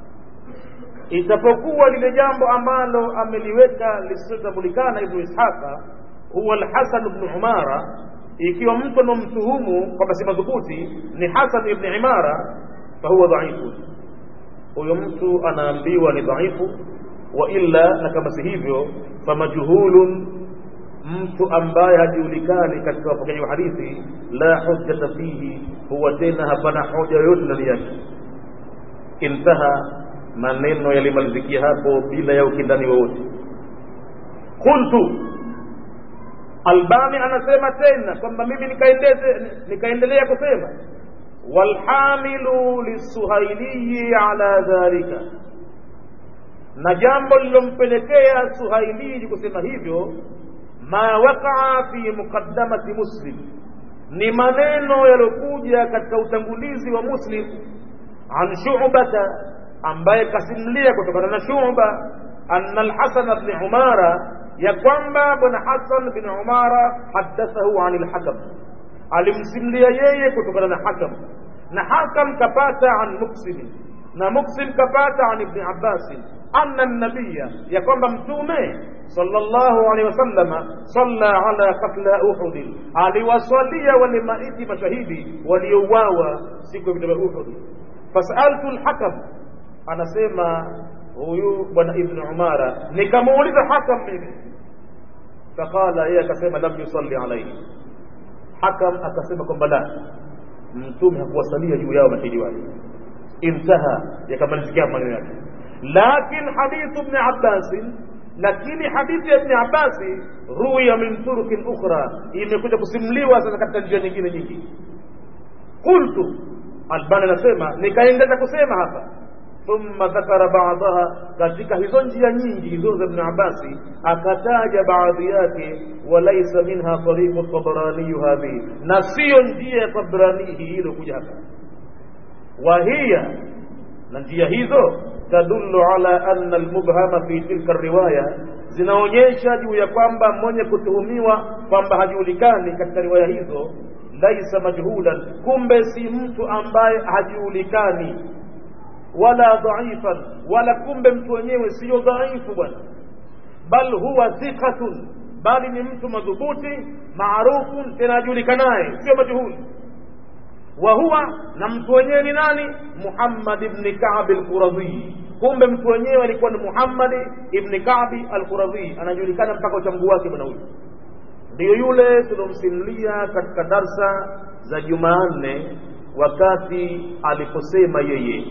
itapokuwa lile jambo ambalo ameliweka lisilotambulikana ibnu ishaqa huwa alhasan ibnu umara ikiwa mtu anomtuhumu kwamba si madhubuti ni hasan ibni imara fahuwa dhaifu huyo mtu anaambiwa ni dhaifu wa illa na kama si hivyo famajhulun mtu ambaye hajulikani katika wapokeaji wa hadithi la hujjata fihi huwa tena hapana hoja yoyote ndani yake intaha maneno yalimalizikia hapo bila ya ukindani wowote qultu albani anasema tena kwamba mimi nikaendeze nikaendelea kusema walhamilu lisuhailiyi ala dhalika na jambo lilompelekea suhailiji kusema hivyo ma waqaa fi muqaddamati muslim ni maneno yaliokuja katika utangulizi wa muslim an shubata ambaye kasimlia kutokana na shuba anna alhasan bni umara ya kwamba bwana hasan bin umara hadathahu an lhakam alimsimlia yeye kutokana na hakam na hakam kapata an muksimi na muksim kapata an ibni abbasin anna nabiya ya kwamba mtume sallallahu alaihi wasallama salla ala katla uhudin aliwasalia wale maiti mashahidi waliouawa siku ya vita vya uhudi fasaltu lhakam anasema huyu bwana ibnu umara nikamuuliza hakam mimi faqala yeye akasema lam yusalli alaihi hakam akasema kwamba la mtume hakuwasalia juu yao mashahidi wale intaha yakamalizikia maneno yake lakin hadithu bni abbasin lakini hadithi ya ibni abbasi ruya min turukin ukhra imekuja kusimuliwa sasa katika njia nyingine nyingi qultu albani anasema nikaendelea kusema hapa thumma dhakara badaha katika hizo njia nyingi hizo za ibn abasi akataja baadhi yake walaisa minha tariqu tabraniyu hadhihi na siyo njia ya tabrani hii ilokuja hapa wahiya na njia hizo tadullu ala anna almubhama fi tilka riwaya zinaonyesha juu ya kwamba mwenye kutuhumiwa kwamba hajulikani katika riwaya hizo laisa majhulan kumbe si mtu ambaye hajulikani wala dhaifan wala kumbe mtu wenyewe siyo dhaifu bwana bal huwa thiqatun bali ni mtu madhubuti maarufun tena ajulikanaye sio majhuli wa huwa na mtu wenyewe ni nani muhammad ibni kabi alquradhi kumbe mtu wenyewe alikuwa ni muhammadi ibni kabi alquradhi anajulikana mpaka uchamgu wake bwana huyu ndiyo yule tuliomsimulia katika darsa za jumanne wakati aliposema yeye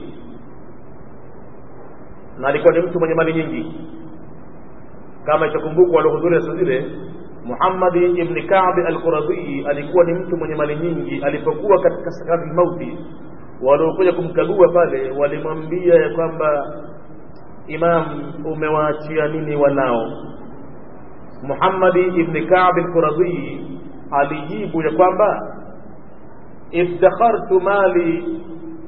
na alikuwa ni mtu mwenye mali nyingi kama itakumbukwa waliohudhuria siku zile Muhammad ibn Ka'b al-Quradhi alikuwa ni mtu mwenye mali nyingi. Alipokuwa katika sakaratul mauti, waliokuja kumkagua pale walimwambia ya kwamba Imam, umewaachia nini wanao? Muhammad ibn Ka'b al-Quradhi alijibu ya kwamba iddakhartu mali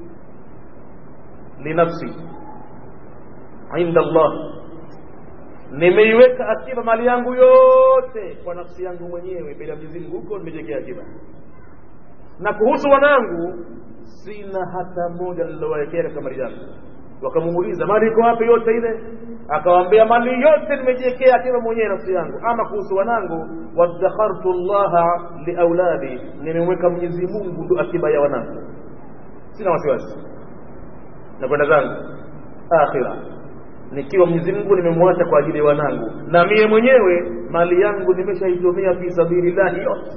linafsi inda Allah nimeiweka akiba mali yangu yote kwa nafsi yangu mwenyewe bila Mwenyezi Mungu huko nimejekea akiba na kuhusu wanangu sina hata moja nilowekea katika mali yangu wakamuuliza mali iko wapi yote ile akawaambia mali yote nimejiwekea akiba mwenyewe nafsi yangu ama kuhusu wanangu wadakhartu llaha liauladi nimemweka Mwenyezi Mungu ndo akiba ya wanangu sina wasiwasi na kwenda zangu akhira nikiwa Mwenyezi Mungu nimemwacha kwa ajili ya wanangu, na mie mwenyewe mali yangu nimeshaitumia fi sabilillahi yote.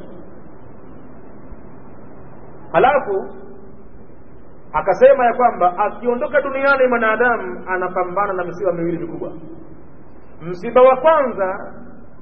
Halafu akasema ya kwamba akiondoka duniani mwanadamu anapambana na misiba miwili mikubwa. Msiba wa kwanza,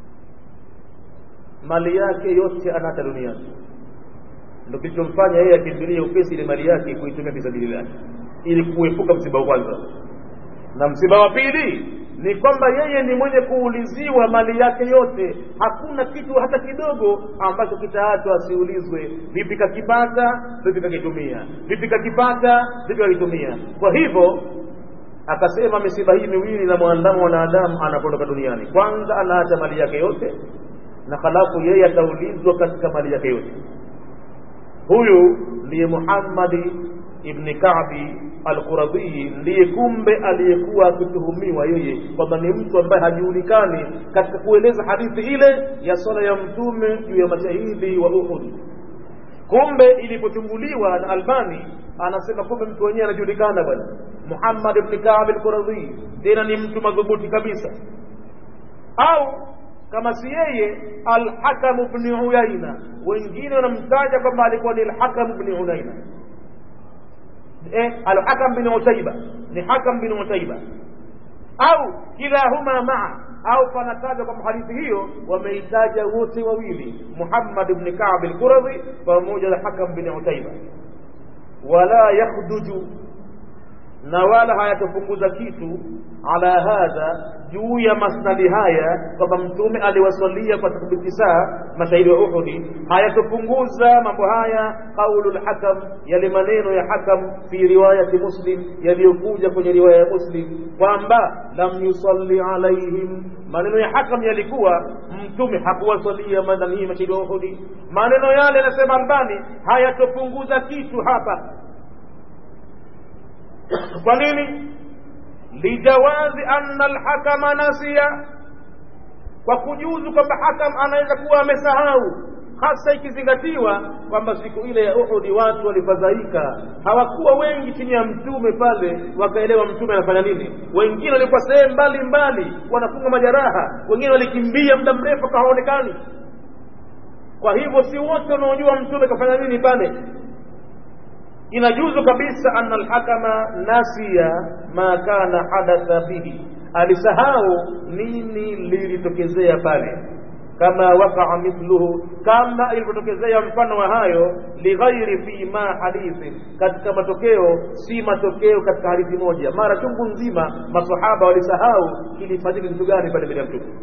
mali yake yote anaacha duniani, ndio kilichomfanya yeye akimbilie upesi ile mali yake kuitumia fi sabilillahi, ili kuepuka msiba wa kwanza na msiba wa pili ni kwamba yeye ni mwenye kuuliziwa mali yake yote hakuna kitu hata kidogo ambacho kitaachwa asiulizwe vipi kakipata vipi kakitumia vipi kakipata vipi kakitumia kwa hivyo akasema misiba hii miwili na mwandamo wanadamu anapoondoka duniani kwanza anaacha mali yake yote na halafu yeye ataulizwa katika mali yake yote huyu ndiye muhammadi ibni kabi alquradhi ndiye kumbe aliyekuwa akituhumiwa yeye kwamba ni mtu ambaye hajulikani katika kueleza hadithi ile ya swala ya mtume juu ya mashahidi wa uhud kumbe ilipochunguliwa na albani anasema kumbe mtu wenyewe anajulikana bwana muhammad ibni kab alquradhi tena ni mtu madhubuti kabisa au kama si yeye alhakamu bni uyaina wengine wanamtaja kwamba alikuwa ni alhakamu bni uyaina eh, alhakam bin utaiba ni hakam bin utaiba au kilahuma maa au panatajwa kwamba hadithi hiyo wameitaja wote wawili muhammad bni kab lquradhi pamoja na hakam bin utaiba wala yakhduju na wala hayatopunguza kitu ala hadha juu ya masnadi haya kwamba mtume aliwasalia kwa tathbiti saa mashahidi wa uhudi hayatopunguza mambo haya qaulu lhakam yale maneno ya hakam fi riwayati muslim yaliyokuja kwenye riwaya ya muslim kwamba lam yusalli alaihim maneno ya hakam yalikuwa mtume hakuwasalia madanii mashahidi wa uhudi maneno yale yanasema albani hayatopunguza kitu hapa kwa nini lijawazi anna alhakama nasiya kwa kujuzu kwamba hakam anaweza kuwa amesahau hasa ikizingatiwa kwamba siku ile ya uhudi watu walifadhaika hawakuwa wengi chini ya mtume pale wakaelewa mtume anafanya nini wengine walikuwa sehemu mbali mbali wanafunga majeraha wengine walikimbia muda mrefu hawaonekani kwa hivyo si wote wanaojua mtume kafanya nini pale inajuzu kabisa anna alhakama nasiya ma kana hadatha bihi alisahau nini lilitokezea pale kama wakaa mithluhu kama ilivyotokezea mfano wa hayo lighairi fi ma hadithi katika matokeo si matokeo katika hadithi moja mara chungu nzima masahaba walisahau kilifanyika kitu gani pale mbele ya mtume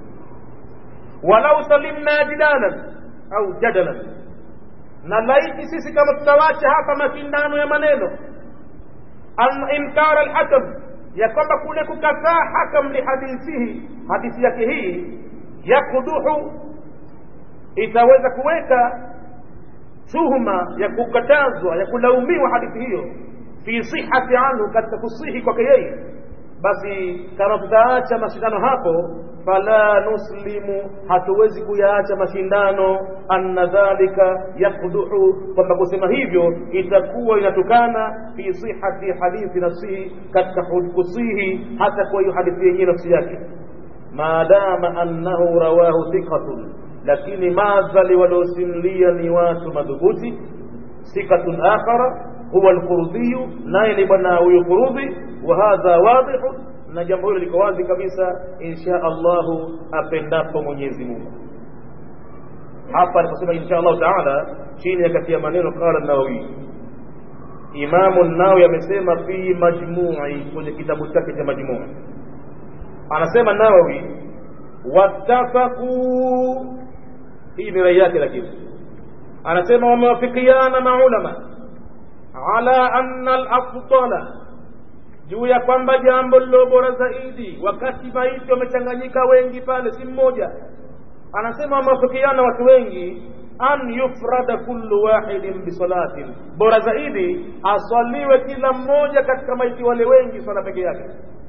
walau salimna jidalan au jadalan na laiti sisi kama tutawacha hapa mashindano ya maneno an inkara alhakam ya kwamba kule kukataa hakam lihadithihi hadithi yake hii yakuduhu itaweza kuweka tuhuma ya kukatazwa ya kulaumiwa hadithi hiyo fi sihati anhu katika kusihi kwake yeye basi kama tutaacha mashindano hapo fala nuslimu hatuwezi kuyaacha mashindano anna dhalika yakduhu kwamba kusema hivyo itakuwa inatukana fi sihati hadithi nafsihi katika kusihi hata kwa hiyo hadithi yenyewe nafsi yake maadama annahu rawahu thiqatun lakini madhali waliosimlia ni watu madhubuti thiqatun akhara huwa alqurdhiyu naye ni bwana huyu qurdhi wa hadha wadhihu na jambo hilo liko wazi kabisa insha allahu apendapo mwenyezi mungu hapa aliposema insha allahu taala chini ya kati ya maneno qala nawawi imamu nawawi amesema fi majmui kwenye kitabu chake cha majmui anasema nawawi wattafaquu hii ni rai yake lakini anasema wamewafikiana maulama ala anna alafdala juu ya kwamba jambo lilo bora zaidi wakati maiti wamechanganyika wengi pale si mmoja anasema wamewafikiana watu wengi an yufrada kullu wahidin bisalatin bora zaidi aswaliwe kila mmoja katika maiti wale wengi swala peke yake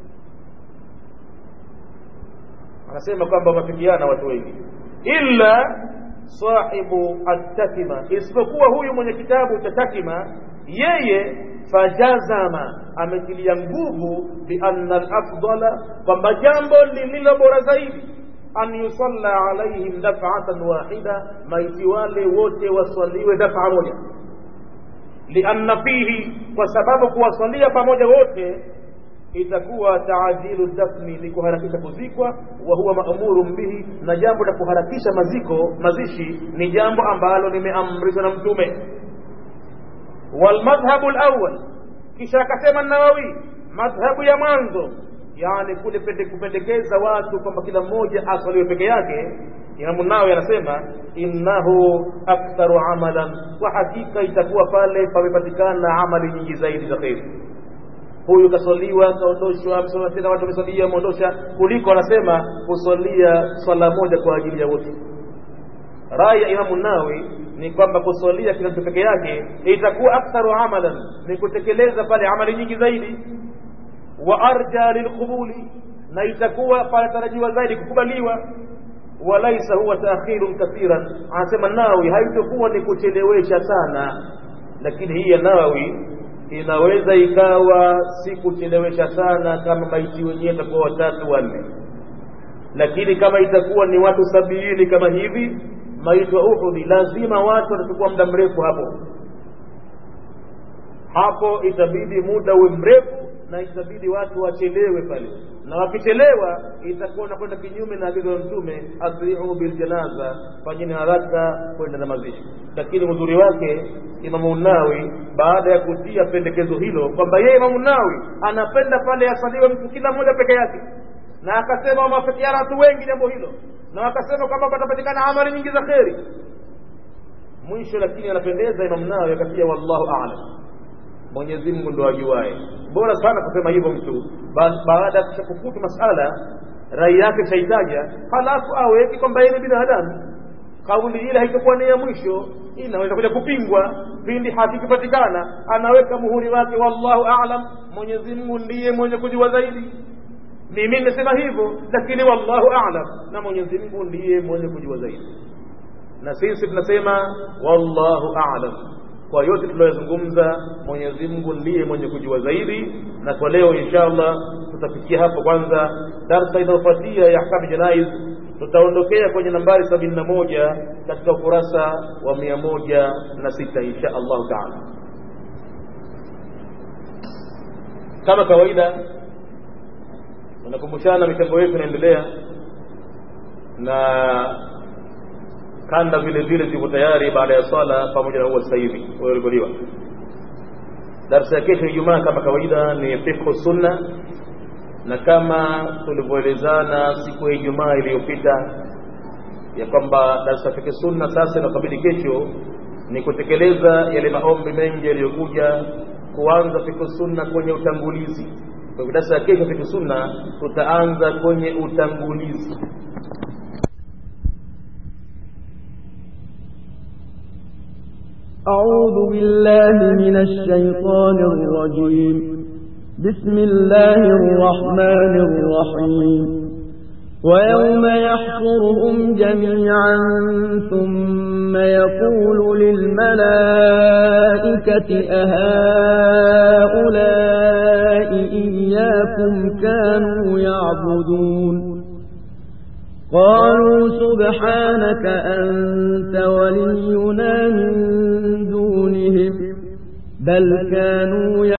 anasema kwamba wamefikiana watu wengi illa sahibu atakima isipokuwa huyu mwenye kitabu cha takima yeye fajazama ametilia nguvu bianna alafdala kwamba jambo lililo bora zaidi an yusalla alaihim dafatan wahida maiti wale wote waswaliwe dafa moja lianna fihi kwa sababu kuwasalia pamoja wote itakuwa taajilu dafni ni kuharakisha kuzikwa wa huwa maamurun bihi na jambo la kuharakisha maziko mazishi ni jambo ambalo limeamrishwa na mtume walmadhhabu lawal kisha akasema nawawi madhhabu ya mwanzo yani kule kupendekeza watu kwamba kila mmoja aswaliwe peke yake imamu nawawi anasema innahu aktharu amalan kwa hakika itakuwa pale pamepatikana amali nyingi zaidi za kheri huyu kaswaliwa kaondoshwa amesoma tena watu wameswalia ameondosha kuliko anasema kuswalia swala moja kwa ajili ya wote rai ya imamu nawi ni kwamba kuswalia kila mtu peke yake itakuwa aktharu amalan ni kutekeleza pale amali nyingi zaidi wa arja lilqubuli na itakuwa panatarajiwa zaidi kukubaliwa walaisa huwa taakhirun kathiran anasema nawi haitokuwa ni kuchelewesha sana lakini hii ya nawawi inaweza ikawa si kuchelewesha sana kama maiti wenyewe itakuwa watatu wanne lakini kama itakuwa ni watu sabiini kama hivi maiti wa uhudi lazima watu watachukua muda mrefu hapo hapo itabidi muda uwe mrefu na itabidi watu wachelewe pale na wakichelewa itakuwa nakwenda kinyume na agizo la mtume asri'u bil janaza fanyeni haraka kwenda na mazishi lakini uzuri wake imamu nawi baada ya kutia pendekezo hilo kwamba yeye imamu nawi anapenda pale asaliwe mtu kila mmoja peke yake na akasema wamewafikiana watu wengi jambo hilo na wakasema kwamba patapatikana amali nyingi za kheri mwisho lakini anapendeza imamu nawi akatia wallahu a'lam Mwenyezi Mungu ndo ajuae. Bora sana kusema hivyo mtu baada ya kushakufutu masala rai yake shaitaja, halafu aweki kwamba yeye ni binadamu. Kauli ile haitakuwa ni ya mwisho, inaweza kuja kupingwa pindi hakikipatikana. Anaweka muhuri wake, wallahu a'lam, Mwenyezi Mungu ndiye mwenye kujua zaidi. Mimi nimesema hivyo, lakini wallahu a'lam, na Mwenyezi Mungu ndiye mwenye kujua zaidi. Na sisi tunasema wallahu a'lam kwa yote tuliyozungumza Mwenyezi Mungu ndiye mwenye kujua zaidi na kwa leo inshallah tutafikia hapo kwanza darsa inayofuatia ya ahkam janaiz tutaondokea kwenye nambari sabini na moja katika ukurasa wa mia moja na sita insha allahu taala kama kawaida tunakumbushana michango yetu inaendelea na kanda vile vile ziko tayari baada ya swala pamoja na huwa sasa hivi walivoliwa darsa ya kesho ijumaa kama kawaida ni fiqhu sunna na kama tulivyoelezana siku ya ijumaa iliyopita ya kwamba darsa ya fiqhu sunna sasa inakabidi kesho ni kutekeleza yale maombi mengi yaliyokuja kuanza fiqhu sunna kwenye utangulizi kwa hivyo darsa ya kesho fiqhu sunna tutaanza kwenye utangulizi أعوذ بالله من الشيطان الرجيم بسم الله الرحمن الرحيم ويوم يحشرهم جميعا ثم يقول للملائكة أهؤلاء إياكم كانوا يعبدون قالوا سبحانك أنت ولينا من دونهم بل كانوا